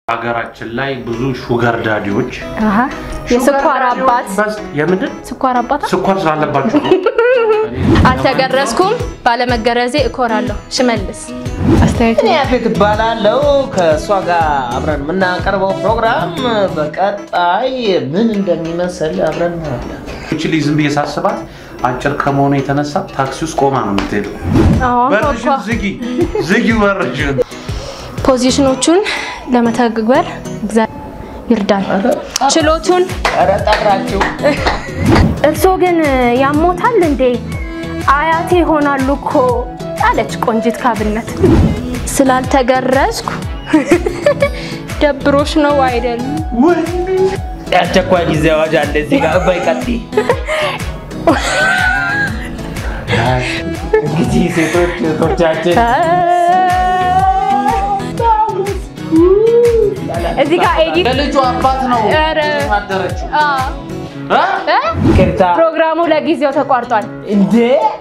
ሀገራችን ላይ ብዙ ሹገር ዳዲዎች አሀ የስኳር አባት በስ- የምንድን ስኳር አባት ስኳር ስላለባቸው ነው። አልተገረዝኩም፣ ባለመገረዜ እኮራለሁ። ሽመልስ አስተያየቱ እኔ ያፌት እባላለሁ። ከእሷ ጋር አብረን የምናቀርበው ፕሮግራም በቀጣይ ምን እንደሚመስል አብረን እናያለን። እቺ ልጅ ዝም ብዬ ሳስባት አጭር ከመሆኑ የተነሳ ታክሲ ውስጥ ቆማ ነው የምትሄደው። አሁን በርሽን ኮኳ ዝጊ ዝጊ በርሽን። ፖዚሽኖቹን ለመተግበር እግዚአብሔር ይርዳን። ችሎቱን ኧረ ጠራችሁ። እርስዎ ግን ያሞታል እንዴ? አያቴ ይሆናሉ እኮ አለች ቆንጂት ካብነት። ስላልተገረዝኩ ደብሮሽ ነው አይደል? የአስቸኳይ ጊዜ አዋጅ አለ እዚህ ጋር እባይ ቀጥይ። እንግዲህ ሴቶች እህቶቻችን እዚህ ጋር ኤዲት ለልጁ አባት ነው ኧረ። አደረችው። አ፣ እ? ይቅርታ ፕሮግራሙ ለጊዜው ተቋርጧል። እንዴ